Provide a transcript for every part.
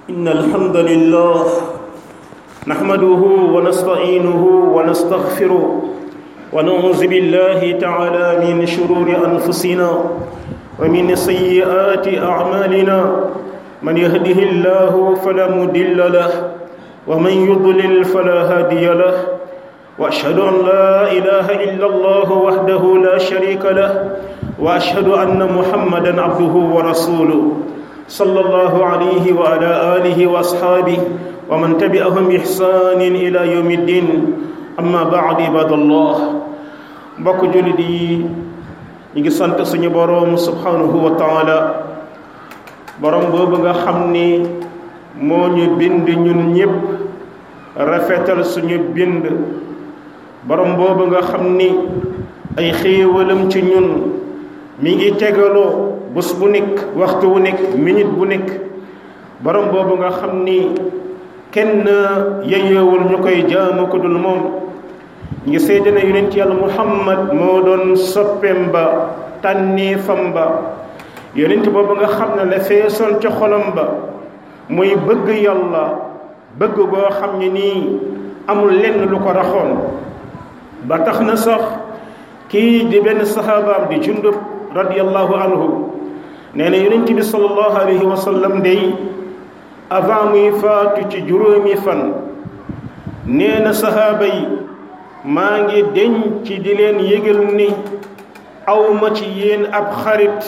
إن الحمد لله نحمده ونستعينه ونستغفره ونعوذ بالله تعالى من شرور أنفسنا ومن سيئات أعمالنا من يهده الله فلا مضل له ومن يضلل فلا هادي له واشهد ان لا اله الا الله وحده لا شريك له واشهد ان محمدا عبده ورسوله صلى الله عليه وعلى اله واصحابه ومن تبعهم باحسان الى يوم الدين اما بعد عباد الله mbokk jullit yi ñu ngi sant suñu boroom subhanahu wa taala boroom boobu nga xam ni moo ñu bind ñun ñépp rafetal suñu bind borom boobu nga xam ni ay xéewalam ci ñun mi ngi tegaloo bés bu nekk waxtu wu nekk minute bu nekk borom boobu nga xam ni kenn yeyoowul ñu koy jaamu ko dul moom ngi seede na yonent yàlla muhammad moo doon soppeem ba tànneefam ba yonent boobu nga xam ne la feesoon ca xolam ba muy bëgg yàlla bëgg goo xam ne nii amul lenn lu ko raxoon ba tax na sax kii di benn saxaabaam di jundub radiallahu anhu nee na yonent bi salallahu alayhi wa sallam day avant muy faatu ci juróomi fan nee na saxaaba yi maa ngi denc di leen yëgal ni awma ci yéen ab xarit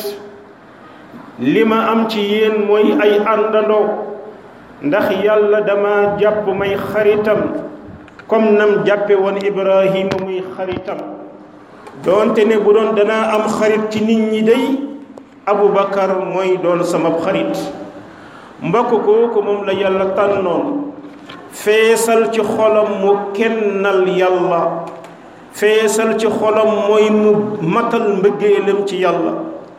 li ma am ci yéen mooy ay àndandoo ndax yàlla dama jàpp may xaritam comme nam jàppe woon ibrahima muy xaritam doonte ne bu doon danaa am xarit ci nit ñi day abubakar mooy doon sama xarit mbokk kooku moom la yàlla tànnoon feesal ci xolam mu kennal yàlla feesal ci xolam mooy mu matal mbëggeelam ci yàlla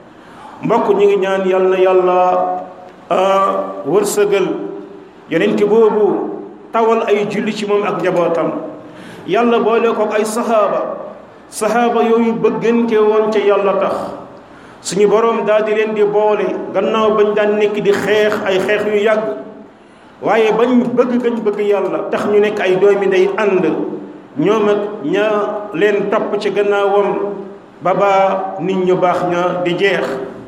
mbokk ñu ngi ñaan yàlla na yàlla wërsëgal yonent boobu tawal ay julli ci moom ak njabootam yàlla boole ko ay saxaaba saxaaba yooyu bëggante woon ca yàlla tax suñu boroom daal di leen di boole gannaaw bañ daan nekk di xeex ay xeex yu yàgg waaye bañ bëgg gañ bëgg yàlla tax ñu nekk ay doomi day ànd ñoom ak ña leen topp ci gannaawam ba baa nit ñu baax ña di jeex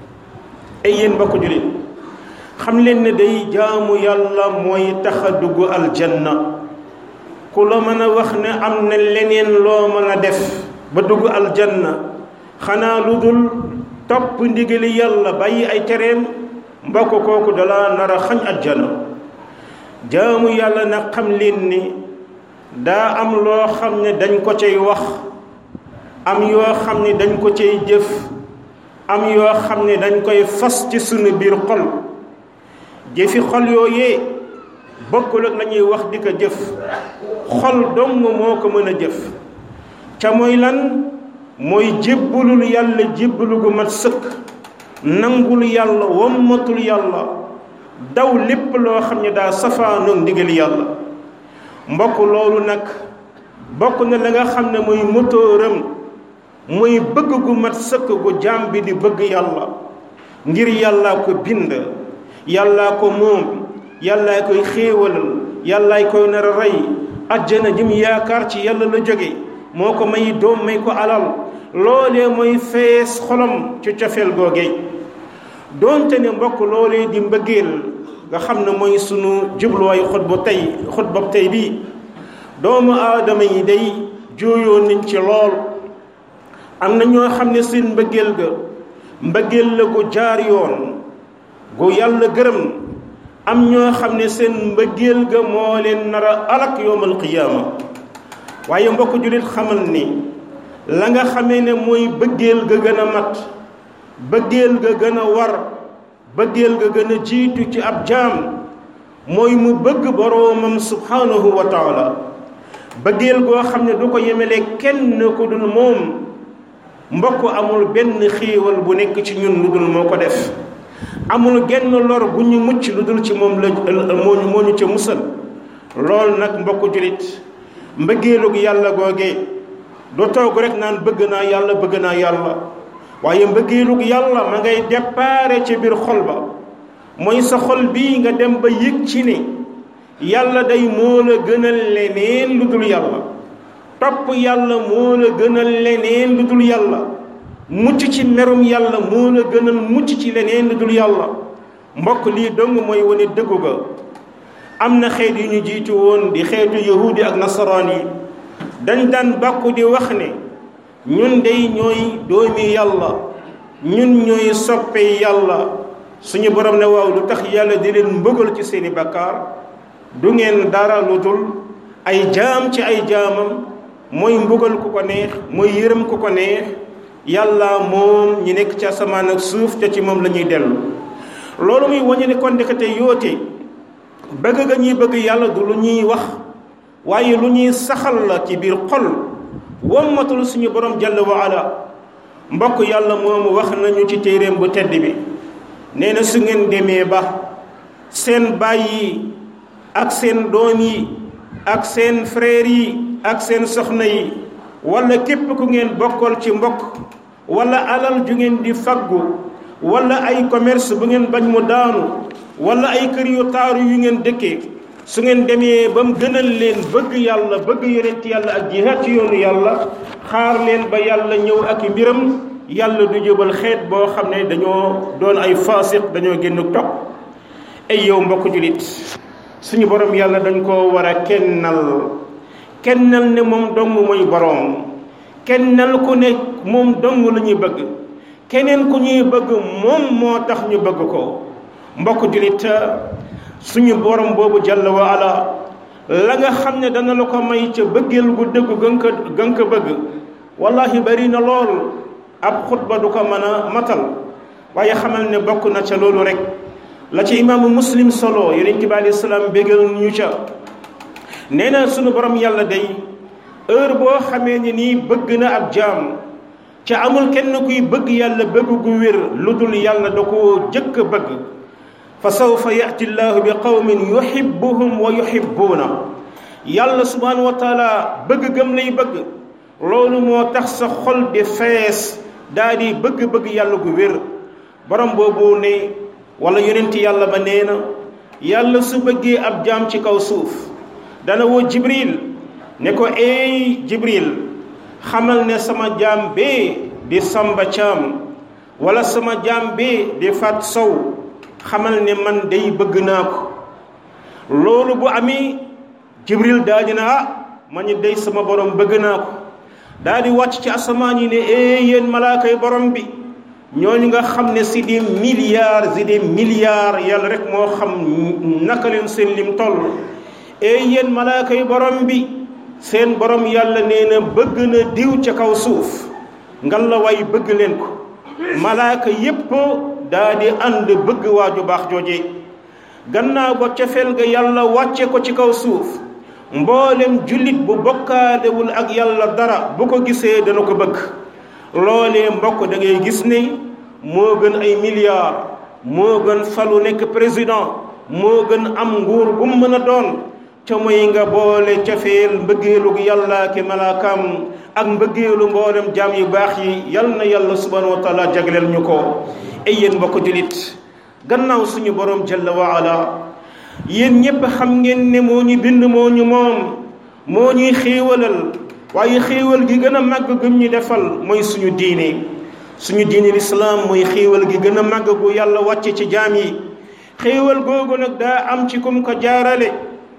ay yéen mbokk jullit xam leen ne day jaamu yàlla mooy tax a dugg aljanna ku la mën a wax ne am na leneen loo mën a def ba dugg aljanna xanaa lu dul topp ndigali yàlla bàyyi ay tereem mbokk kooku dala nar a xañ aljanna jaamu yàlla nag xam leen ni daa am loo xam ne dañ ko cay wax am yoo xam ne dañ ko cay jëf am yoo xam ne dañ koy fas ci sunu biir xol jëfi xol yooyee bokkul ak la ñuy wax di ko jëf xol dong moo ko mën a jëf ca mooy lan mooy jébbalul yàlla jébbalu gu mat sëkk nangul yàlla wommatul yàlla daw lépp loo xam ne daa safaanoog ndigal yàlla mbokk loolu nag bokk na la nga xam ne mooy motooram mooy bëgg gu mat sëkk gu jaam bi di bëgg yàlla ngir yàllaa ko bind yàllaa ko moom yàllaa koy xéewalal yàllaay koy nar a rey ajjana jëm yaakaar ci yàlla la jóge moo ko may doom may ko alal loolee mooy fees xolam ci cofeel googee doonte ne mbokk loolee di mbëggeel nga xam ne mooy sunu jubluwaay xutba tey xutba tey bii doomu aadama yi day jooyoo nañ ci lool am na ñoo xam ne seen mbëggeel ga mbëggeel la gu jaar yoon gu yàlla gërëm am ñoo xam ne seen mbëggeel ga moo leen nar a alak yowmal qiyaama waaye mbokk jullit xamal ni la nga xamee ne mooy bëggeel ga gën a mat bëggeel ga gën a war bëggeel ga gën a jiitu ci ab jaam mooy mu bëgg boroomam subhanahu wa taala bëggeel goo xam ne du ko yemele kenn ku dul moom mbokk amul benn xéewal bu nekk ci ñun lu dul moo ko def amul genn lor bu ñu mucc lu dul ci moom la moo ñu moo ñu ca musal lool nag mbokk julit mbëggeelug yàlla googee du toog rek naan bëgg naa yàlla bëgg naa yàlla waaye mbëggeelug yàlla ma ngay déparé ci biir xol ba mooy sa xol bii nga dem ba yëg ci ne yàlla day moo la gënal leneen lu dul yàlla topp yàlla moo la gënal leneen lu dul yàlla mucc ci merum yàlla moo la gënal mucc ci leneen lu dul yàlla mbokk lii dong mooy wane dëggu ga am na xeet yu ñu jiitu woon di xeetu yahudi ak nasaraan yi dañ daan bàkku di wax ne ñun dey ñooy doomi yàlla ñun ñooy soppe yàlla suñu borom ne waaw lu tax yàlla di leen mbëggal ci seeni bakkaar du ngeen dara lu dul ay jaam ci ay jaamam mooy mbugal ku ko neex mooy yërëm ku ko neex yàlla moom ñi nekk ci asamaan ak suuf te ci moom la ñuy dellu loolu muy wañu ne kon ndekete yoote bëgg ga ñuy bëgg yàlla du lu ñuy wax waaye lu ñuy saxal la ci biir xol wommatul suñu borom jalla wa ala mbokk yàlla moomu wax nañu ci téeréem bu tedd bi nee na su ngeen demee ba seen baay yi ak seen doom yi ak seen frère yi ak seen soxna yi wala képp ku ngeen bokkal ci mbokk wala alal ju ngeen di faggu wala ay commerce bu ngeen bañ mu daanu wala ay kër yu taaru yu ngeen dëkkee su ngeen demee ba mu gënal leen bëgg yàlla bëgg yonent yàlla ak jihaad ci yoonu yàlla xaar leen ba yàlla ñëw ak mbiram yàlla du jëbal xeet boo xam ne dañoo doon ay faasiq dañoo génn topp ay yow mbokk julit suñu borom yàlla dañ koo war a kennal kennal ne moom dong mooy boroom kennal ku ne moom dong la ñuy bëgg keneen ku ñuy bëgg moom moo tax ñu bëgg ko mbokk julit suñu borom boobu jàll wa ala la nga xam ne dana la ko may ca bëggeel gu dëggu gën ko gën ko bëgg wallahi bari na lool ab xutba du ko mën a matal waaye xamal ne bokk na ca loolu rek la ci imaamu muslim solo yonent bi alayhi salaam bégal ñu ca nee na sunu borom yàlla day heure boo xamee ne nii bëgg na ab jaam ca amul kenn kuy bëgg yàlla bëgg gu wér lu dul yàlla da koo jëkk a bëgg fa sawfa yati llahu bi qawmin yuhibbuhum wa yuhibbuuna yàlla subhanahu wa taala bëgg gëm lay bëgg loolu moo tax sa xol di fees daa di bëgg-bëgg yàlla gu wér borom boobu ne wala yonent yàlla ba nee na yàlla su bëggee ab jaam ci kaw suuf dana woo jibril ne ko eey jibril xamal ne sama jaam bee di samba caam wala sama jaam bee di fat sow xamal ne man day bëgg naa ko loolu bu amee jibril daa dina ah ma ñu day sama borom bëgg naa ko daa di wàcc ci asamaan yi ne ee yéen malaaka yi borom bi ñooñu nga xam ne si des milliards si des milliards yàlla rek moo xam naka leen seen lim toll ee yéen malaaka yi borom bi seen borom yàlla nee na bëgg na diw ca kaw suuf ngal la way bëgg leen ko malaaka yépp daa di ànd bëgg waaju baax jooje gannaaw ba cofeel ga yàlla wàcce ko ci kaw suuf mboolem jullit bu bokkaalewul ak yàlla dara bu ko gisee dana ko bëgg loolee mbokk da ngay gis ne moo gën ay milliards moo gën falu nekk président moo gën am nguur bu mu mën a doon ca mooy nga boole cofeel mbëggeelu yàlla ki malaakam ak mbëggeelu mboolem jaam yu baax yi yal na yàlla subhanahu wa taala jagleel ñu ko ay yéen mbokk jullit gannaaw suñu borom jalla wa ala yéen ñépp xam ngeen ne moo ñu bind moo ñu moom moo ñuy xéewalal waaye xéewal gi gën a màgg gëm ñu defal mooy suñu diine suñu diine lislaam mooy xéewal gi gën a màgg gu yàlla wàcce ci jaam yi xéewal googu nag daa am ci kum ko jaarale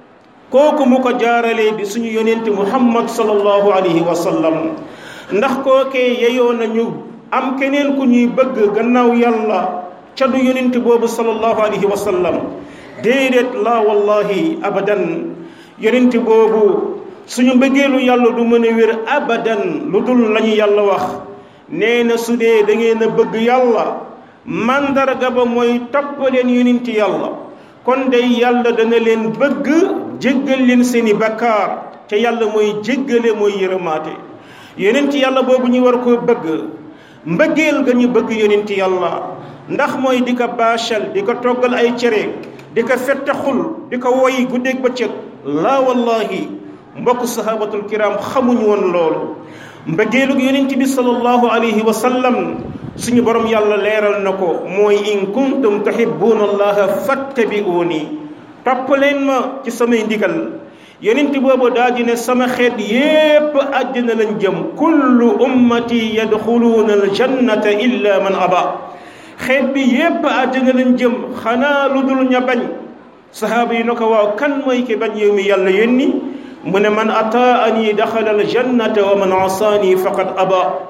kooku mu ko jaarale di suñu yonent muhammad sallallahu alayhi wa sallam ndax kookee yeyoo nañu am keneen ku ñuy bëgg gannaaw yàlla ca du yonent boobu sallallahu alayhi wa sallam déedéet la wallahi abadan yonent boobu suñu mbëggeelu yàlla du mën a wér abadan lu dul lañu yàlla wax nee na su dee da ngeen a bëgg yàlla mandarga ba mooy topp leen yonent yàlla kon day yàlla dana leen bëgg jéggal leen seeni bakkaar te yàlla mooy jéggale mooy yërëmaate yonent yàlla boobu ñu war koo bëgg mbëggeel ga ñu bëgg yonent yàlla ndax mooy di ko baachal di ko toggal ay cere di ko fettaxul di ko woy guddeeg bëccëg laa wallahi mbokk sahabatul kiram xamuñ woon loolu mbëggeelug yonent bi sallallahu alayhi wa sallam suñu borom yàlla leeral na ko mooy in kuntum tuhibbuna allaha fattabi'uni topp leen ma ci samay ndigal yonent boobu daal di ne sama xeet yépp àddina lañ jëm kullu ummati yadxuluuna aljannata illa man aba xeet bi yépp àddina lañ jëm xanaa lu dul ña bañ sahaaba yi na ko waaw kan mooy ki bañ yow mi yàlla yónni mu ne man ataani daxala aljannata wa man asaani faqad aba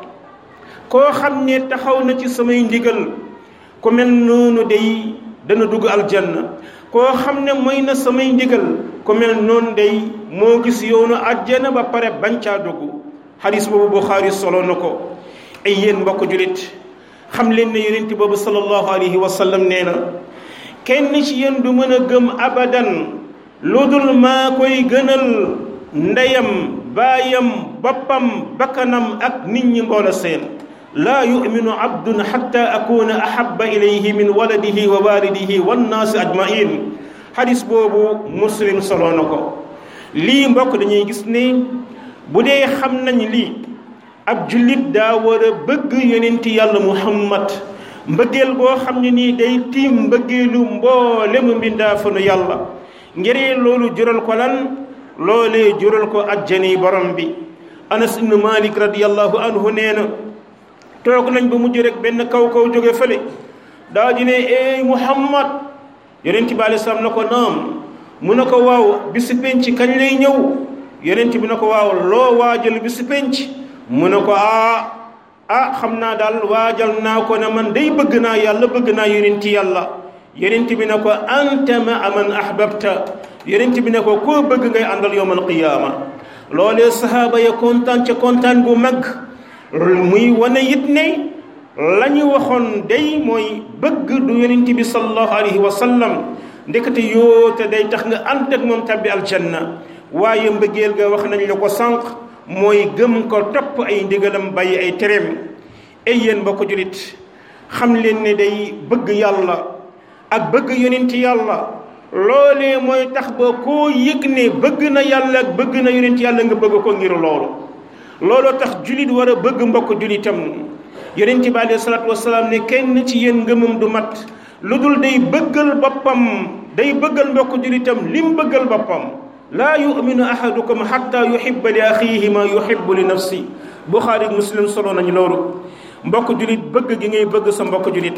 koo xam ne taxaw na ci samay ndigal ku mel noonu day dana dugg aljanna koo xam ne mooy na samay ndigal ku mel noonu day moo gis yoonu àjjana ba pare bañ caa dugg xadis boobu Buxaari solo na ko ay yéen mbokk julit xam leen ne yonent boobu sallallahu alayhi wa sallam nee na kenn ci yéen du mën a gëm abadan lu dul maa koy gënal ndeyam baayam boppam bakkanam ak nit ñi mboola seen laa yuminu abdun xatta akuna ahaba ilayhi min waladihi wa walidihi wannaasi ajmain xadis boobu muslim solo na ko lii mbokk dañuy gis ne bu dee xam nañ lii ab jullit daa war a bëgg yonenti yàlla muhammad mbëggeel boo xam ne nii day tiim mbëggeelu mboolemu mbindaafanu yàlla ngir loolu jural ko lan loolee jural ko ajjani borom bi anas ibnu malik radiallahu anhu nee na toog nañ ba mujj rek benn kaw kaw jóge fële daa di ne ey muhammad yonent bi alei salaam na ko naam mu ne ko waaw bisi penc kañ lay ñëw yonent bi na ko waaw loo waajal bisi penc mu ne ko ah ah xam naa daal waajal naa ko ne man day bëgg naa yàlla bëgg naa yonent yàlla yonent bi ne ko anta ma man ahbabta yonent bi ne ko koo bëgg ngay àndal yowmal qiyaama loolee sahaaba ya kontaan ca kontaan bu mag muy wane it ne la ñu waxoon day mooy bëgg du yonent bi sallallahu alayhi wa sallam ndekete yoote day tax nga ànd ak moom tabbi aljanna waaye mbëggeel ga wax nañ la ko sànq mooy gëm ko topp ay ndigalam bàyyi ay tereem ay yéen ba ko julit xam leen ne day bëgg yàlla ak bëgg yonent yàlla loolee mooy tax ba koo yëg ne bëgg na yàlla ak bëgg na yonent yàlla nga bëgg ko ngir loolu looloo tax julit war a bëgg mbokk julitam yonent bi alayhi salaatu wasalaam ne kenn ci yéen ngëmam du mat lu dul day bëggal boppam day bëggal mbokk julitam lim bëggal boppam laa yuminu ahadukum xatta yuhibba li axiihi ma yuhibbu li nafsi buxaari muslim solo nañu loolu mbokk julit bëgg gi ngay bëgg sa mbokk julit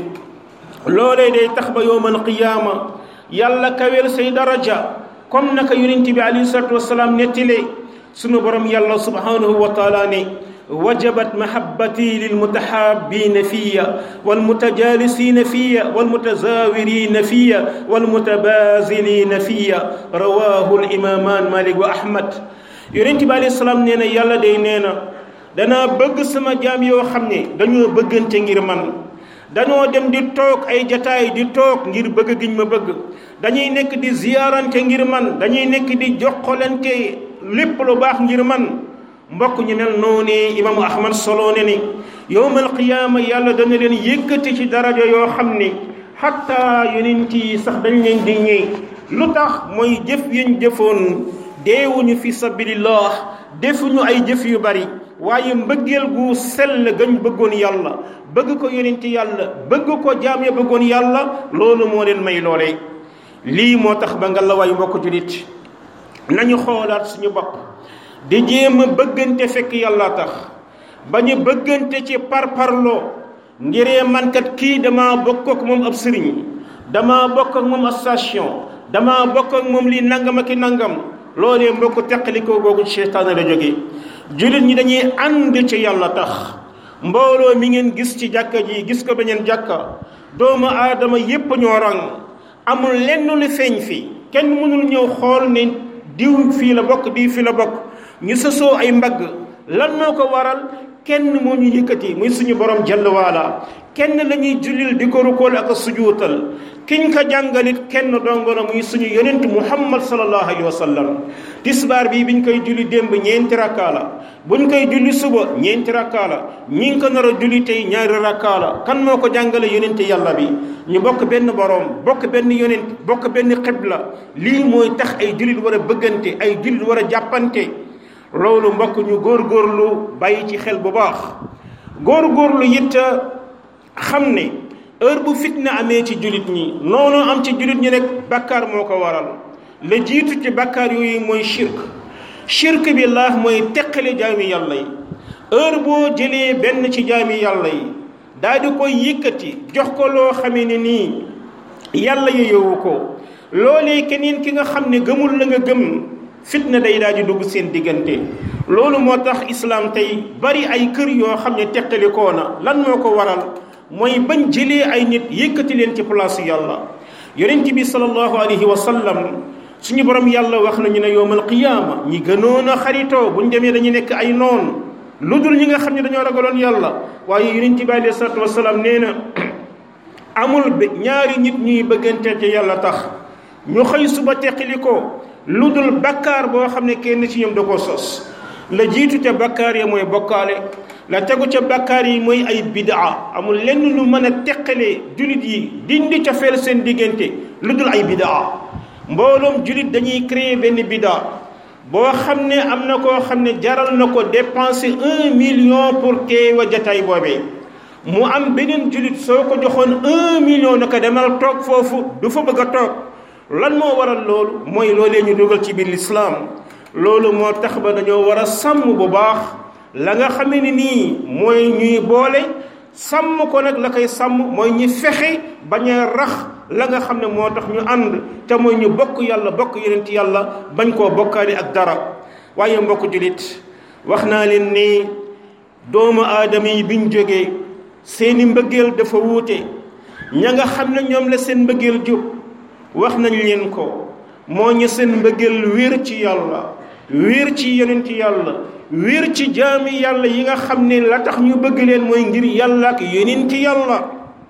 loolee day tax ba yowmal qiyaama yàlla kaweel say daraja comme naka yonent bi alayhi salaatu wasalaam nettile sunu borom yàlla subhanahu wa taala ne wajabat mahabbati lilmutahabina fiya walmutajalisina fiya walmutazawirina fiya walmutabazilina fiya rawahu limaman malik wa ahmad yonent bi alayhi salaam nee na yàlla day nee na danaa bëgg sama jaam yoo xam ne dañoo bëggante ngir man dañoo dem di toog ay jataay di toog ngir bëgg giñ ma bëgg dañuy nekk di ziyaarante ngir man dañuy nekk di joxolante lépp lu baax ngir man mbokk ñu mel noonu imaamu ahmad solo ne ni yowmal qiyaama yàlla dana leen yëkkati ci daraja yoo xam ni xatta yonent yi sax dañ leen di ñëw lu tax mooy jëf yañ jëfoon deewuñu fi sabilillah defuñu ay jëf yu bari waaye mbëggeel gu sell gañ bëggoon yàlla bëgg ko yonent yàlla bëgg ko jaam ya bëggoon yàlla loolu moo leen may loolee lii moo tax ba nga la waay mbokk julit nañu xoolaat suñu bopp di jéem a bëggante fekk yàlla tax bañu bëggante ci parparloo ngiree mankat kii dama bokk ak moom ab sëriñ dama bokk ak moom station dama bokk ak moom lii nangam ak i nangam loolee mbokk teqalikoo googu seytaane la jógee jullit ñi dañuy ànd ci yàlla tax mbooloo mi ngeen gis ci jàkka ji gis ko beneen jàkka doomu aadama yépp ñoo rang amul lenn lu feeñ fi kenn mënul ñëw xool ne diw fii la bokk diw fii la bokk ñu sësoo ay mbagg lan moo ko waral kenn moo ñu yëkkati muy suñu borom jalla waala kenn la ñuy jullil di ko rukool ak a sujuutal kiñ ko jàngalit kenn dongo na muy suñu yonent muhammad sallallahu alayhi wa sallam tisbaar bii biñ koy julli démb ñeenti rakkaa la buñ koy julli suba ñeenti rakkaa la ñi ngi ko nar a julli tey ñaari rakkaa la kan moo ko jàngale yonent yàlla bi ñu bokk benn borom bokk benn yonent bokk benn xibla lii mooy tax ay jullit war a bëggante ay jullit war a jàppante loolu mbokk ñu góorgóorlu bàyyi ci xel bu baax góorgóorlu it xam ne heure bu fitna amee ci jullit ñi noonu am ci jullit ñi rek bakkaar moo ko waral la jiitu ci bakkaar yooyu mooy shirk shirk bi laax mooy teqale jaami yàlla yi heure boo jëlee benn ci jaami yàlla yi daal di koy yëkkati jox ko loo xamee ne nii yàlla yeyowu ko loolee keneen ki nga xam ne gëmul la nga gëm fitna day daal di dugg seen diggante loolu moo tax islaam tey bari ay kër yoo xam ne teqalikoo na lan moo ko waral mooy bañ jëlee ay nit yëkkati leen ci place yàlla yonent bi sallallahu alayhi wa sallam suñu borom yàlla wax nañu ne yowmal qiyaama ñi gënoon a xaritoo buñ demee dañu nekk ay noon lu dul ñi nga xam ne dañoo ragaloon yàlla waaye yonent bi alayhi salaatu wasalaam nee na amul ñaari nit ñuy bëggante ci yàlla tax ñu xëy suba teqali ko lu dul bakkaar boo xam ne kenn ci ñoom da koo sos la jiitu ca bakkaar ya mooy bokkaale la tegu ca bakkaar yi mooy ay bidaa amul lenn lu mën a teqalee julit yi dindi ca feel seen diggante lu dul ay bidaa mbooloom julit dañuy créer benn bidaa boo xam ne am na koo xam ne jaral na ko dépenser un million pour teewa jataay boobee mu am beneen julit soo ko joxoon un million na ko demal toog foofu du fa bëgg a toog lan moo waral loolu mooy loolee ñu dugal ci biir lislaam loolu moo tax ba dañoo war a sàmm bu baax la nga xamee ne nii mooy ñuy boole sàmm ko nag la koy sàmm mooy ñu fexe bañ a rax la nga xam ne moo tax ñu ànd te mooy ñu bokk yàlla bokk yeneen ci yàlla bañ koo bokkaale ak dara waaye mbokk julit wax naa leen ni doomu aadama yi biñ jógee seeni mbëggeel dafa wuute ña nga xam ne ñoom la seen mbëggeel jub wax nañ leen ko moo ñu seen mbëggeel wér ci yàlla wér ci yonent yàlla wér ci jaami yàlla yi nga xam ne la tax ñu bëgg leen mooy ngir yàlla ak yonent yàlla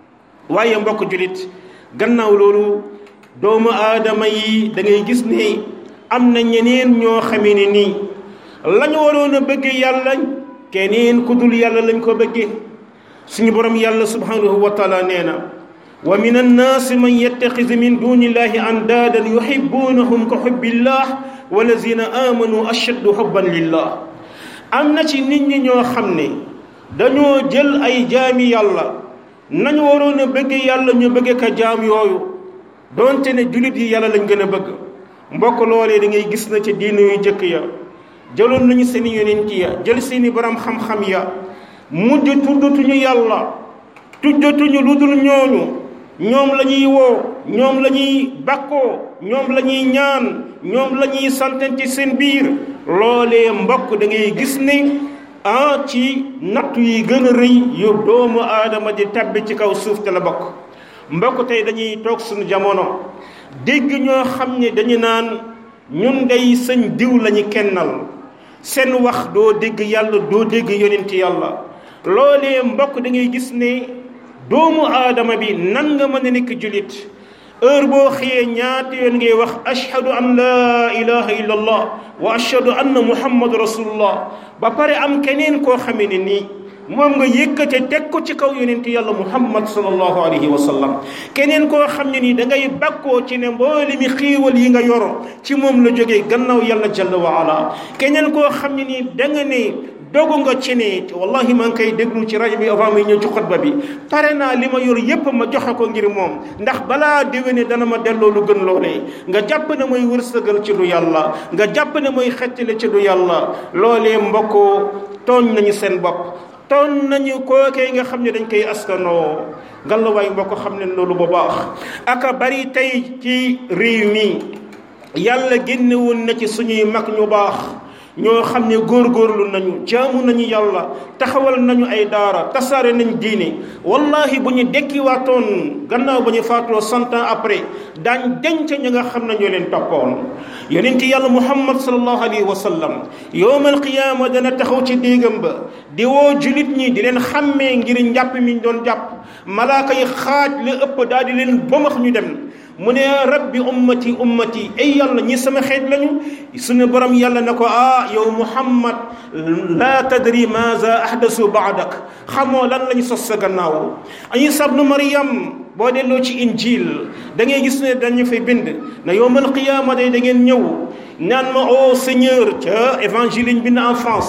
waaye mbokk julit gannaaw loolu doomu aadama yi da ngay gis ne am na ñeneen ñoo xamee ne nii lañu waroon a bëgg yàlla keneen ku dul yàlla lañ ko bëggee suñu borom yàlla subhanahu wa taala nee na wa min annaasi man yattaxidu min duni illahi andaadan yuhibbunahum ka xubbillah walazina amanu ashaddu xubban lillah am na ci nit ñi ñoo xam ne dañoo jël ay jaami yàlla nañu waroon a bëgg yàlla ñu bëgg ka jaam yooyu doonte ne jullit yi yàlla lañ gën a bëgg mbokk loolee da ngay gis na ci diine yu jëkk ya jëloon nañu seeni yonent ya jël seeni borom xam-xam ya mujj tuddatuñu yàlla tuddatuñu lu dul ñooñu ñoom la ñuy woo ñoom la ñuy bakkoo ñoom la ñuy ñaan ñoom la ñuy santen ci seen biir loolee mbokk da ngay gis ne ah ci nattu yi gën a rëy yu doomu aadama di tabbi ci kaw suuf te la bokk mbokk tey dañuy toog suñu jamono dégg ñoo xam ne dañu naan ñun day sëñ diw lañu kennal seen wax doo dégg yàlla doo dégg yonent yàlla loolee mbokk da ngay gis ne doomu aadama bi nan nga mën a nekk julit heure boo xëyee ñaata yoon ngay wax ashhadu an laa ilaha illa allah wa ashhadu anna muhammadu rasulullah ba pare am keneen koo xamee ne nii moom nga yëkkate teg ko ci kaw yonent yàlla muhammad sallallahu alayhi wa sallam keneen koo xam ne nii da ngay bakkoo ci ne mboole mi xiiwal yi nga yoro ci moom la jógee gannaaw yàlla jalla wa ala keneen koo xam ne nii da nga ne dogu nga ci ne wallahi maa ngi koy déglu ci rajo bi avant muy ñëw ci xutba bi pare naa li ma yor yépp ma joxe ko ngir moom ndax balaa déwéne dana ma delloo lu gën loolee nga jàpp ne mooy wërsëgal ci du yàlla nga jàpp ne mooy xettale ci du yàlla loolee mbokkoo tooñ nañu seen bopp tooñ nañu kookee nga xam ne dañ koy askanoo ngallaawaay mbokk xam ne loolu bu baax aka bari tey ci réew mi yàlla génne woon na ci suñuy mag ñu baax ñoo xam ne góorgóorlu nañu jaamu nañu yàlla taxawal nañu ay daara tasaare nañ diine wallahi bu ñu dekkiwaatoon gannaaw ba ñu faatoo cent ans après daañ denc ñi nga xam ne ñoo leen toppoon yonent yàlla muhammad sallallahu alayhi wa sallam yowmal qiyaama dana taxaw ci déegam ba di woo julit ñi di leen xàmmee ngir njàpp mi ñu doon jàpp malaaka yi xaaj la ëpp daal di leen bëmax ñu dem mu ne rabbi ummati ummati ay yàlla ñi sama xeet lañu suñu borom yàlla na ko ah yow muhammad laa tadri maza ahdasu baadak xamoo lan lañu sos sa gannaaw isa bnu maryam boo delloo ci injil da ngay gis ne dañu fay bind na yowmal qiyaama day da ngeen ñëw naan ma o seigneur ca évangile ñu bind en français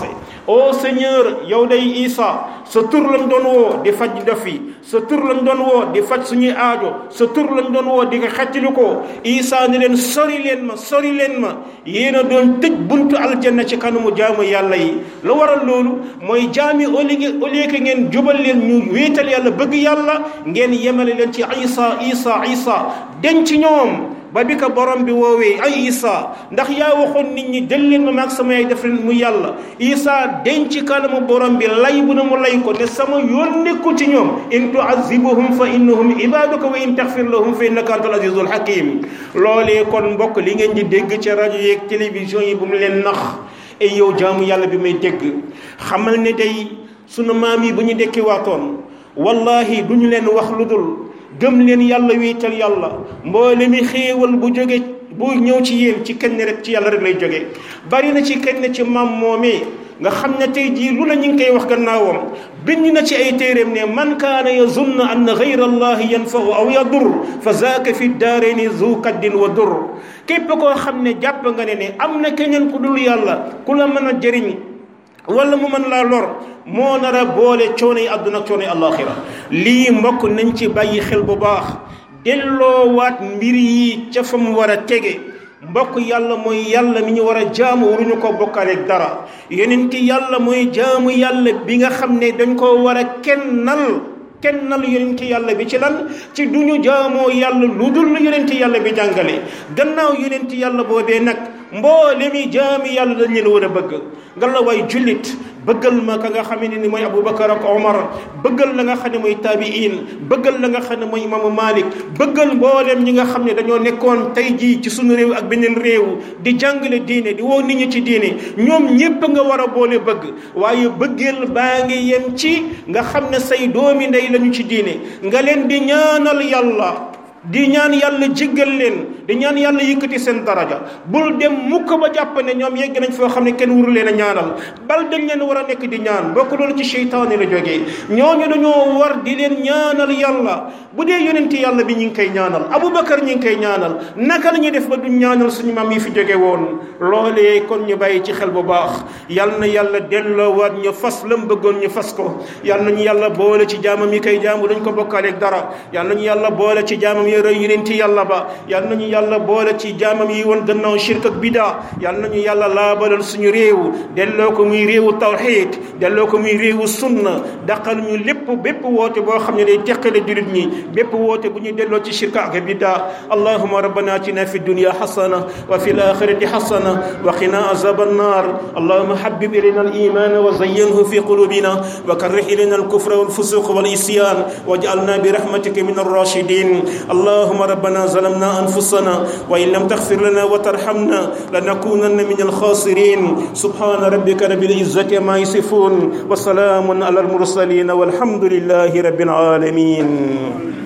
ô Seigneur yow day Isa sa tur lañ doon woo di faj def yi sa tur lañ doon woo di faj suñuy aajo sa tur lañ doon woo di ko xettali ko Isa ni leen sori leen ma sori leen ma yéen a doon tëj buntu aljanna ci kanamu jaamu yàlla yi lu waral loolu mooy jaami au lieu au lieu que ngeen jubal leen ñu wéetal yàlla bëgg yàlla ngeen yemale leen ci Isa Isa Isa denc ñoom ba bi ko borom bi woowee ay Isa ndax yaa waxoon nit ñi jël leen ma maag sama yaay def leen mu yàlla Isa denc kanamu borom bi lay bu na mu lay ko ne sama yoon nekkul ci ñoom in tuazibuhum fa innahum ibaduka wa in taxfir lahum fa innaka antal azizul hakim loolee kon mbokk li ngeen di dégg ci rajo yeeg télévision yi bu mu leen nax ay yow jaamu yàlla bi may dégg xamal ne day sunu maam yi bu ñu dekki waatoon wallahi du ñu leen wax lu dul gëm leen yàlla wéetal yàlla mboole mi xéewal bu jóge bu ñëw ci yéen ci kenn rek ci yàlla rek lay jóge bari na ci kenn ci maam moomee nga xam ne tey jii lu la ñu ngi koy wax gannaawam bind na ci ay téeréem ne man kaana yazunn anna gayra allahi yanfau aw yadur fa zaaka fi daarayni zu kaddin wa dur képp koo xam ne jàpp nga ne ne am na keneen ku dul yàlla ku la mën a jëriñ wala mu mën laa lor moo nar a boole coono yi àdduna ak coono yi àllaaxira lii mbokk nañ ci bàyyi xel bu baax delloowaat mbir yi ca fa mu war a tege mbokk yàlla mooy yàlla mi ñu war a jaamu waruñu ko bokkaaleeg dara yeneen ki yàlla mooy jaamu yàlla bi nga xam ne dañ ko war a kennal kennal yonent yàlla bi ci lan ci du ñu jaamoo yàlla lu dul yonent yàlla bi jàngale gannaaw yonent yàlla boobee nag mboole mi jaami yàlla dañ leen war a bëgg nga la waay jullit bëggal ma ka nga xam ne ni mooy Aboubacar ak Omar bëggal la nga xam ne mooy taabiin bëggal la nga xam ne mooy imaamu Malik bëggal mboolem ñi nga xam ne dañoo nekkoon tey jii ci suñu réew ak beneen réew di jàngale diine di woo nit ñi ci diine ñoom ñépp nga war a boole bëgg waaye bëggeel baa ngi yem ci nga xam ne say doomi ndey lañu ci diine nga leen di ñaanal yàlla di ñaan yàlla jéggal leen di ñaan yàlla yëkkati seen daraja bul dem mukk ba jàpp ne ñoom yegg nañ foo xam ne kenn wuru leen a ñaanal bal dañ leen war a nekk di ñaan bokk loolu ci seytaane la jógee ñooñu dañoo war di leen ñaanal yàlla bu dee yonenti yàlla bi ñu ngi koy ñaanal Aboubacar ñu ngi koy ñaanal naka la ñuy def ba duñ ñaanal suñu maam yi fi jóge woon loolee kon ñu bàyyi ci xel bu baax yal na yàlla delloowaat ñu fas lam bëggoon ñu fas ko yal nañu yàlla boole ci jaamam yi koy jaamu dañ ko bokkaaleeg dara yal nañu yàlla boole ci jaamam yi rëy yonenti yàlla ba yal nañu yàlla boole ci jaamam yi woon gannaaw shirk ak bida yal nañu yàlla laabalal suñu réew delloo ko muy réewu tawxiid delloo ko muy réewu sunna daqal ñu lépp bépp woote boo xam ne day teqale jullit ñi bépp woote bu ñuy delloo ci shirk ak bida allahuma rabbana atina fi dunya xasana wa fi alaxirati xasana wa qina azab annar allahuma habib ilayna aliman wa zayyinhu fi qulubina wa karrih ilayna alkufra walfusuq walisyan waj'alna birahmatika min arrashidin اللهم ربنا ظلمنا أنفسنا وإن لم تغفر لنا وترحمنا لنكونن من الخاسرين سبحان ربك رب العزة ما يصفون وسلام على المرسلين والحمد لله رب العالمين